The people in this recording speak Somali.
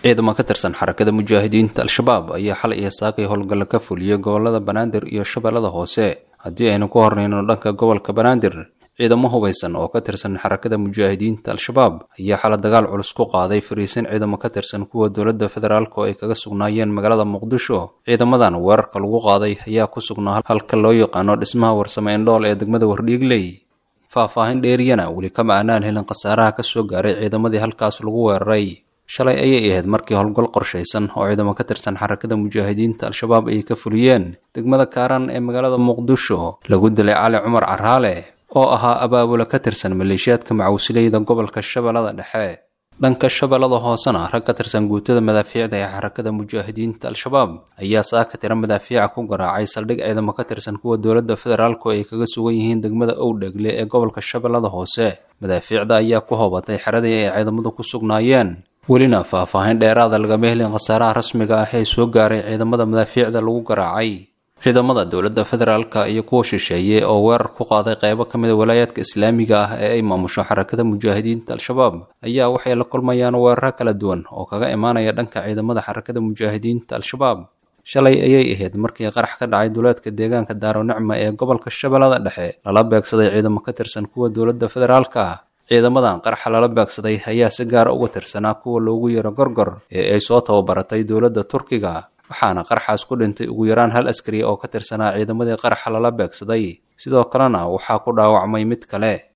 ciidamo ka tirsan xarakada mujaahidiinta al-shabaab ayaa xalay iyo saakay howlgalla ka fuliyey gobolada banaadir iyo shabeellada hoose haddii aynu ku hornayno dhanka gobolka banaadir ciidamo hubaysan oo ka tirsan xarakada mujaahidiinta al-shabaab ayaa xala dagaal culus ku qaaday fariisin ciidamo ka tirsan kuwa dowladda federaalk oo ay kaga sugnaayeen magaalada muqdisho ciidamadan weerarka lagu qaaday ayaa ku sugnaa halka loo yaqaano dhismaha warsame indhool ee degmada wardhiigley faahfaahin dheeriyana weli kama aanaan helin khasaaraha ka soo gaaray ciidamadii halkaas lagu weeraray shalay ayay ahayd markii howlgal qorshaysan oo ciidamo ka tirsan xarakada mujaahidiinta al-shabaab ay ka fuliyeen degmada kaaran ee magaalada muqdisho lagu dilay cali cumar caraale oo ahaa abaabula ka tirsan maleeshiyaadka macawsileyda gobolka shabeellada dhexe dhanka shabeellada hoosena rag ka tirsan guutada madaafiicda ee xarakada mujaahidiinta al-shabaab ayaa saaka tira madaafiica ku garaacay saldhig ciidamo ka tirsan kuwa dowladda federaalk oo ay kaga sugan yihiin degmada owdhegle ee gobolka shabeellada hoose madaafiicda ayaa ku hobatay xeradii ay ciidamadu ku sugnaayeen welina faahfaahin dheeraada lagama helin khasaaraha rasmiga ah ee soo gaaray ciidamada madaafiicda lagu garaacay ciidamada dowladda federaalka iyo kuwa shisheeye oo weerar ku qaaday qeybo ka mid a walaayaadka islaamiga ah ee ay maamusho xarakada mujaahidiinta al-shabaab ayaa waxay la kulmayaan weeraro kala duwan oo kaga imaanaya dhanka ciidamada xarakada mujaahidiinta al-shabaab shalay ayay ahayd markii qarax ka dhacay duleedka deegaanka daaro nicma ee gobolka shabeellada dhexe lala beegsaday ciidamo ka tirsan kuwa dowladda federaalka ciidamadan qaraxa lala beegsaday ayaa si gaara uga tirsanaa kuwa loogu yeero gorgor ee ay soo tababaratay dowladda turkiga waxaana qaraxaas ku dhintay ugu yaraan hal askari oo ka tirsanaa ciidamadii qaraxa lala beegsaday sidoo kalena waxaa ku dhaawacmay mid kale